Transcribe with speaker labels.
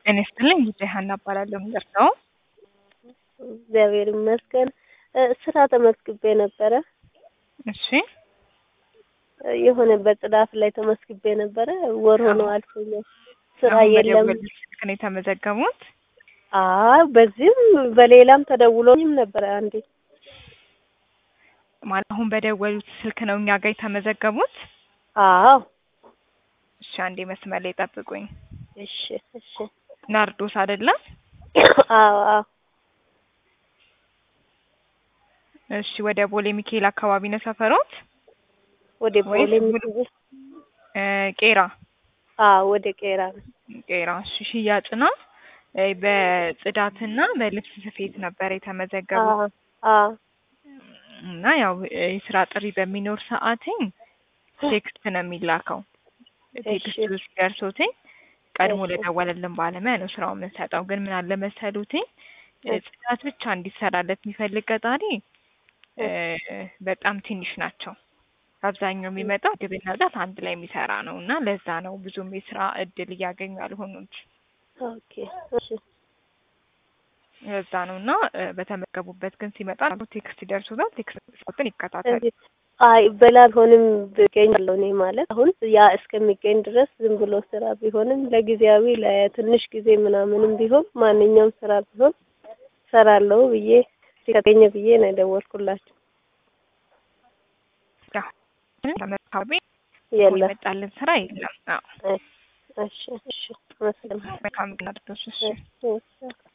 Speaker 1: ጤና ይስጥልኝ ጉዳይ ሀና እባላለሁ። የምደርሰው
Speaker 2: እግዚአብሔር ይመስገን። ስራ ተመስግቤ ነበረ።
Speaker 1: እሺ
Speaker 2: የሆነ በጽዳት ላይ ተመስግቤ ነበረ። ወር ሆኖ አልፎኛል። ስራ
Speaker 1: አሁን
Speaker 2: የለም።
Speaker 1: በደወሉት ስልክ ነው የተመዘገቡት?
Speaker 2: አይ በዚህም በሌላም ተደውሎኝም ነበረ አንዴ።
Speaker 1: ማለት አሁን በደወሉት ስልክ ነው እኛ ጋር የተመዘገቡት?
Speaker 2: አዎ
Speaker 1: እሺ አንዴ መስመር ላይ ጠብቁኝ።
Speaker 2: እሺ እሺ።
Speaker 1: ናርዶስ አይደለም?
Speaker 2: አዎ አዎ
Speaker 1: እሺ ወደ ቦሌ ሚካኤል አካባቢ ነው ሰፈሮት?
Speaker 2: ወደ
Speaker 1: ወይስ
Speaker 2: ቦሌ
Speaker 1: ሙሉ-
Speaker 2: ሚካኤል?
Speaker 1: እ ቄራ
Speaker 2: አዎ ወደ ቄራ ነው።
Speaker 1: ቄራ እሺ ሽያጭ ነው። እ በጽዳትና በልብስ ስፌት ነበር የተመዘገቡት
Speaker 2: አዎ አዎ
Speaker 1: እና ያው እ የስራ ጥሪ በሚኖር ሰዓትኝ ቴክስት ነው የሚላከው። ቴክስቱ ሲደርሶትኝ ቀድሞ
Speaker 2: እሺ።
Speaker 1: ለደወለልን ባለሙያ ነው ስራውን የምንሰጠው። ግን ምን አለ መሰሉትኝ እ ጽዳት ብቻ እንዲሰራለት የሚፈልግ ቀጣሪ እ በጣም ትንሽ ናቸው። አብዛኛው የሚመጣው ምግብና ጽዳት አንድ ላይ የሚሰራ ነው እና ለዛ ነው ብዙም የስራ እድል እያገኙ ያልሆኑት።
Speaker 2: ኦኬ እሺ
Speaker 1: ለዛ ነው እና እ በተመገቡበት ግን ሲመጣ ቴክስት ይደርሱታል። ቴክስትን ይከታተሉ።
Speaker 2: እዚህ አይ በላልሆንም ብገኛለሁ እኔ ማለት አሁን ያ እስከሚገኝ ድረስ ዝም ብሎ ስራ ቢሆንም ለጊዜያዊ ለትንሽ ጊዜ ምናምንም ቢሆን ማንኛውም ስራ ቢሆን ሰራለሁ ብዬ ሲገኘ ብዬ ነው የደወልኩላችሁ።
Speaker 1: ያው ተመካቢ
Speaker 2: የለም
Speaker 1: የመጣልን ስራ የለም። አዎ
Speaker 2: እሺ እሺ አመሰግናለሁ።
Speaker 1: መልካም ግን አድርገሽ እሺ
Speaker 2: እሺ እሺ